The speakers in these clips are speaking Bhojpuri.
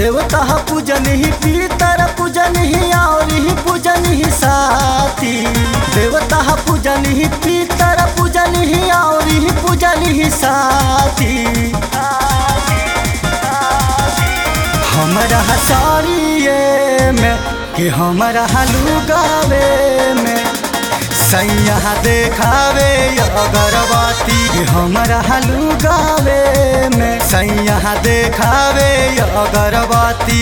देवता पूजन ही पीतर पूजन ही और ही पूजन ही साथी देवता पूजन ही पीतर पूजन ही और ही पूजन ही साथी हमरा साड़िए में कि हमरा लुगावे में सैया देखावे अगरबत्ती कि हमरा लुगावे में सैया देखावे अगरबत्ती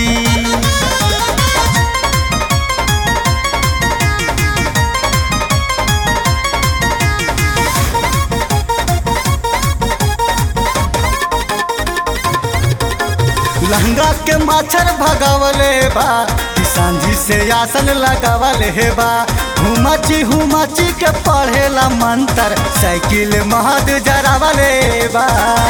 लहंगा के माछर भगावले बा कि सांझी से आसन लगावले हे बा हुमाची हुमाची के पढ़ेला मंत्र साइकिल महद जरावले बा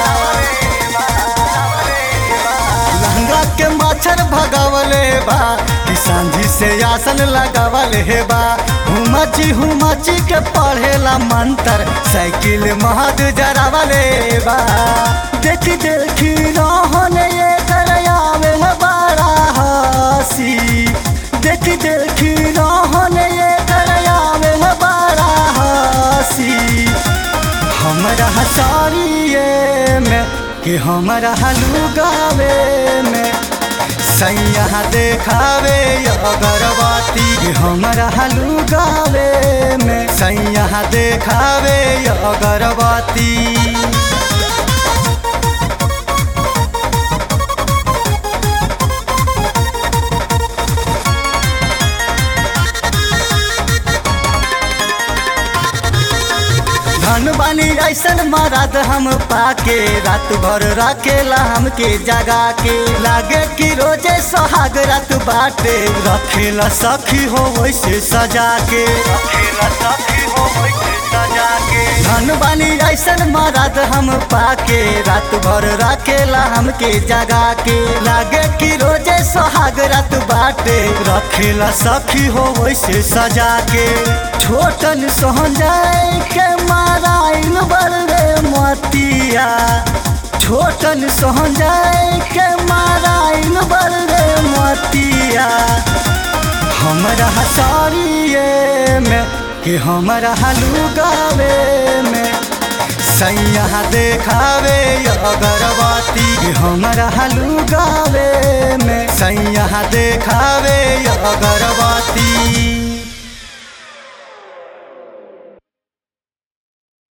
लहंगा के माछर भगावले बा कि सांझी से आसन लगावले हे बा हुमाची हुमाची के पढ़ेला मंत्र साइकिल महद जरावले बा देखी देखी रहन ये करयावे है बड़ा हसी देखी देखी रहन ये करयावे है बड़ा हसी हमरा साड़िए में कि हमरा लुगावे में सैया देखावे अगरबत्ती कि हमरा लुगावे में सैया देखावे अगरबत्ती धन बानी ऐसन मरद हम पाके रात भर रखेला हमके जगा के लागे कि रोजे सोहाग रात बाटे रखेला सखी हो वैसे सजा के रखेला सखी हो वैसे सजा के धन बानी ऐसन मरद हम पाके रात भर रखेला हमके जगा के लागे कि रोजे सोहाग रात बाटे रखेला सखी हो वैसे सजा के छोटन सोहन जाए के माराइल बड़े मतिया छोटन सोहन जाए के माराइल बड़े मतिया हमरा साड़िए में कि हमरा लुगावे में सैया देखावे अगरबत्ती कि हमरा लुगावे में सैया देखावे अगरबत्ती